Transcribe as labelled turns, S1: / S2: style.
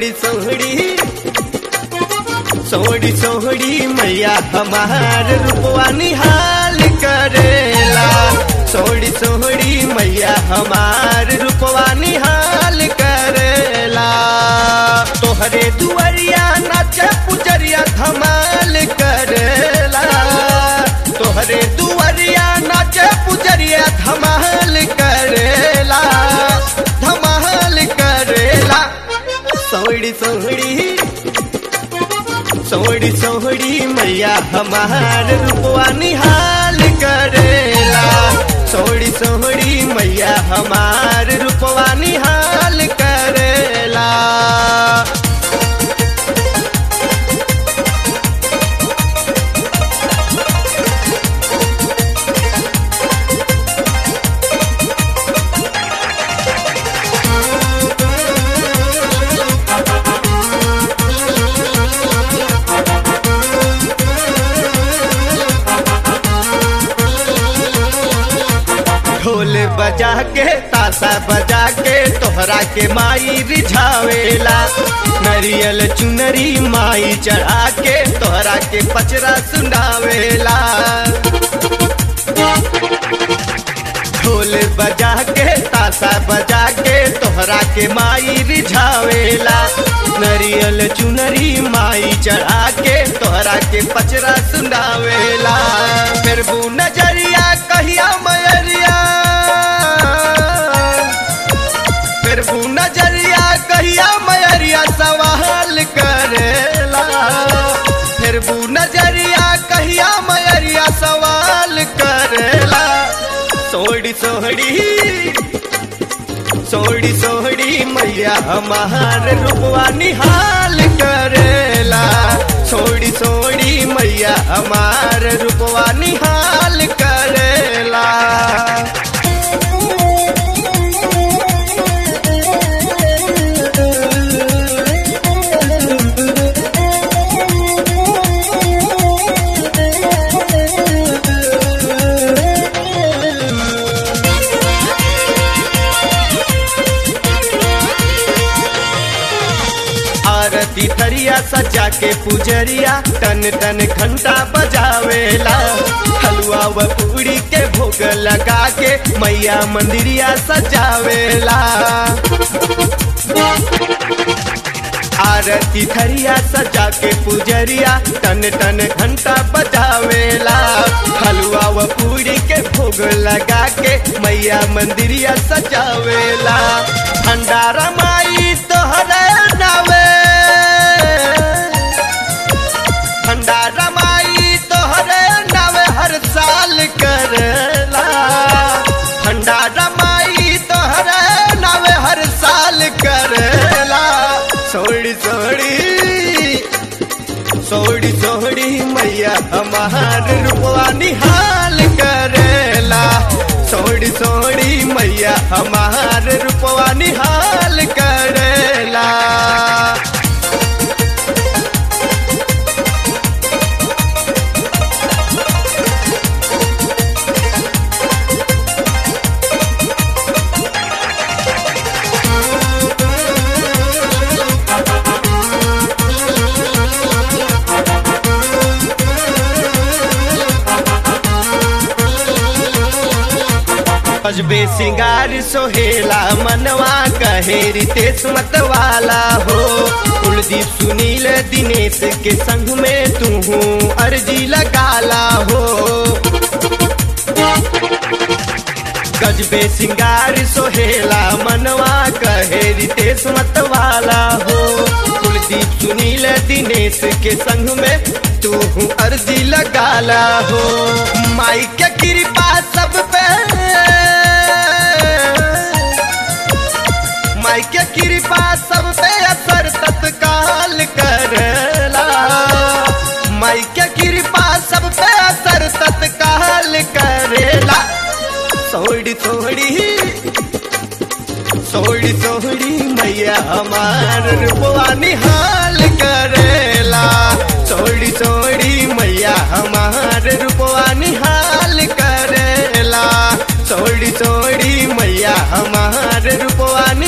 S1: सोहड़ी सोहड़ी सोहड़ी सोहड़ी मैया हमार रूपवा निहाल करेला सोहड़ी सोहड़ी मैया हमार रूपवा निहाल करेला तोहरे दुआरिया नाचे पुजरिया धमाल करेला तोहरे दुआरिया नाचे पुजरिया धमाल करेला धमाल करेला सोहड़ी सोहड़ी सोहड़ी सोहड़ी मैया हमार रूपवा निहाल करेला सोहड़ी सोहड़ी मैया हमार रूपवा निहाल करेला ढोल बजा के ताशा बजा के तोहरा के माई रिझावेला नरियल चुनरी माई चढ़ा के तोहरा के पचरा सुनावेला ढोल बजा के ताशा बजा के तोहरा के माई रिझावेला नरियल चुनरी माई चढ़ा के तोहरा के पचरा सुनावेला फिर बू नजरिया कहिया मयरिया फिर बू नजरिया कहिया मयरिया सवाल करेला फिर बू नजरिया कहिया मयरिया सवाल करेला सोहड़ी सोहड़ी सोहड़ी सोहड़ी मैया हमार रूपवा निहाल करेला सोहड़ी सोहड़ी मैया हमार रूपवा निहाल करेला आरती थरिया सजा के पुजरिया टन टन घंटा बजावेला हलवा व पूरी के भोग लगा के मैया मंदिरिया सजावेला आरती थरिया सजा के पुजरिया टन टन घंटा बजावेला हलवा व पूरी के भोग लगा के मैया मंदिरिया सजावेला भंडारा माई तोहरे नावे भंडारा माई तोहरे नावे हर साल करेला भंडारा माई तोहरे नावे हर साल करेला सोड़ी सोड़ी सोड़ी सोड़ी मैया हमार रूपवा निहाल करेला सोड़ी सोड़ी मैया हमार रूपवा निहाल करेला अजबे सिंगार सोहेला मनवा कहे रितेश मतवाला हो कुलदीप सुनील दिनेश के संग में तू अर्जी लगाला हो गजबे सिंगार सोहेला मनवा कहे रितेश मतवाला हो कुलदीप सुनील दिनेश के संग में तू अर्जी लगाला हो माई के कृपा सब पे माई के कृपा सब पे असर तत्काल करला माई के कृपा सब पे असर तत्काल करेला सोड़ी सोड़ी सोड़ी सोड़ी मैया हमार रूपवा निहाल करेला सोड़ी सोड़ी मैया हमार रूपवा निहाल करेला सोड़ी सोड़ी मैया हमार रूपवा